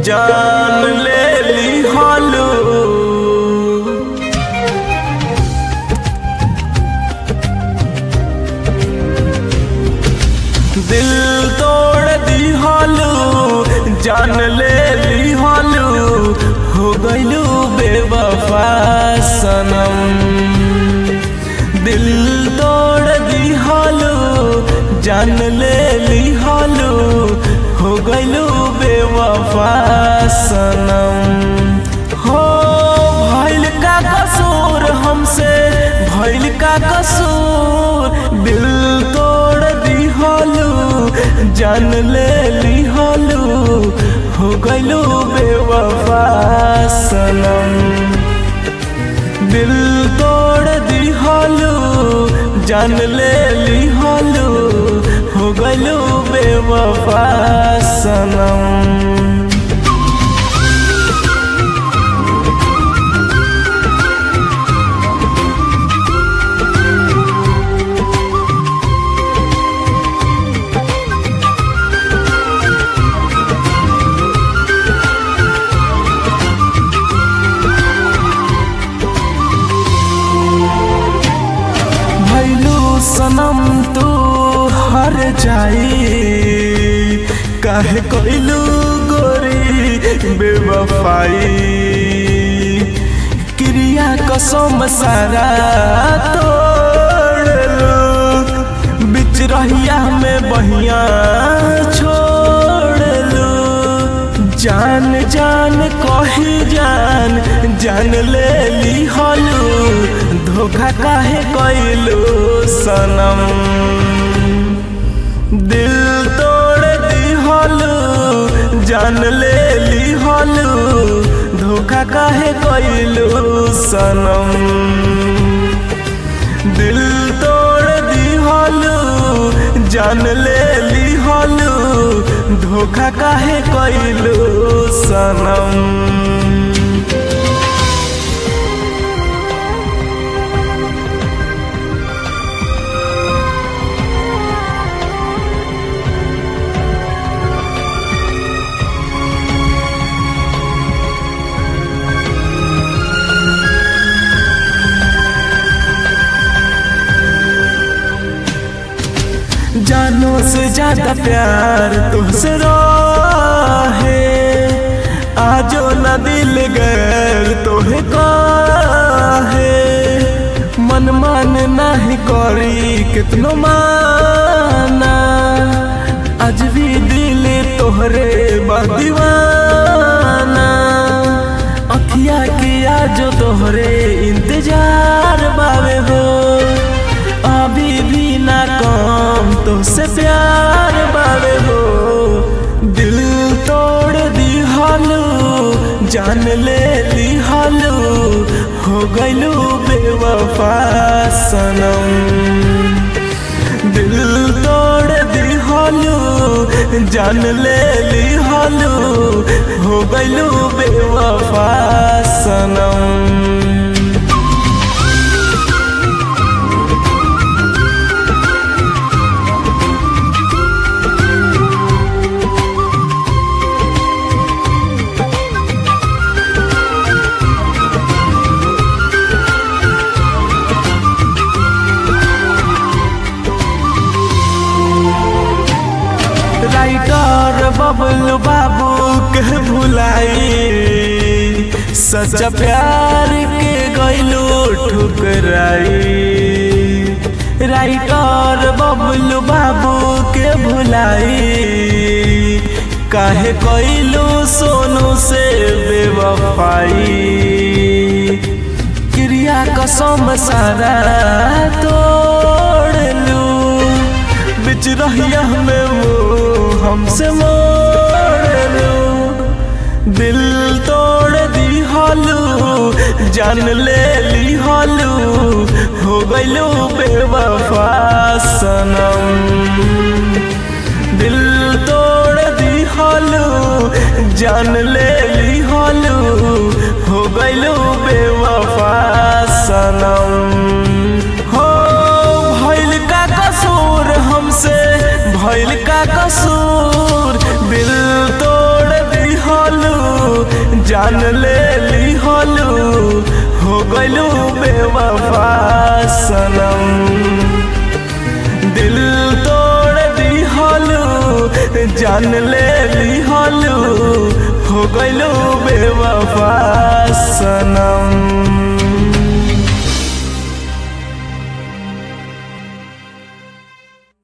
जान ले ली हालू दिल तोड़ दी हालू जान ले ली हालू हो गईलू बेवफा सनम दिल तोड़ दी हालू जान ले ली हालू हो गईलू बेवफा सनम हो भइल का कसूर हमसे भइल का कसूर दिल तोड़ दी हालू जान ले ली हालू हो गईलू बेवफा सनम दिल तोड़ दी हालू जान ले ली हालू हो गईलू बेवफा सनम भैलू सनम तू हर जाई काहे कोइलू गोरी बेवफाई क्रिया कसम सारा तोड़लू बिच रहिया में बहिया छोड़लू जान जान कही जान जान ले ली हलू धोखा काहे कैलू सनम दिल तोड़ दी हलू जान ले ली हलू धोखा काहे कैलू सनम दिल तोड़ दी हलू जान ले ली हलू धोखा काहे कैलू सनम जानो से ज्यादा प्यार तुझसे है आजो न दिल गैर तोहे है मन मान नहीं करी कितनो माना आज भी दिल तोहरे बा दीवाना अखिया किया जो तोहरे इंतजार बावे हो अभी भी ना कम तो से प्यार बावे हो दिल तोड़ दी हालू जान ले ली हालू हो गईलू बेवफा सनम दिल तोड़ दी हालू जान ले ली हालू हो गईलू बेवफा सनम राइटर बबलू बाबू के भुलाई सच्चा प्यार के गैलू ठुकराई राइटर बबलू बाबू के भुलाई काहे कैलू सोनू से बेवफाई क्रिया कसम सारा तोड़लू बिच रहिया में मुँह हमसे मोड़लू दिल तोड़ दी हालू जान ले ली हालू हो गईलू बेवफा सनम दिल तोड़ दी हालू जान ले ली हालू हो गईलू बेवफा सनम हो भइल का कसूर हमसे भइल का कसूर दिल तोड़ दी हालू गइलू बेवफा सनम दिल तोड़ दिहलू जान ले लिहलू हो गइलू बेवफा सनम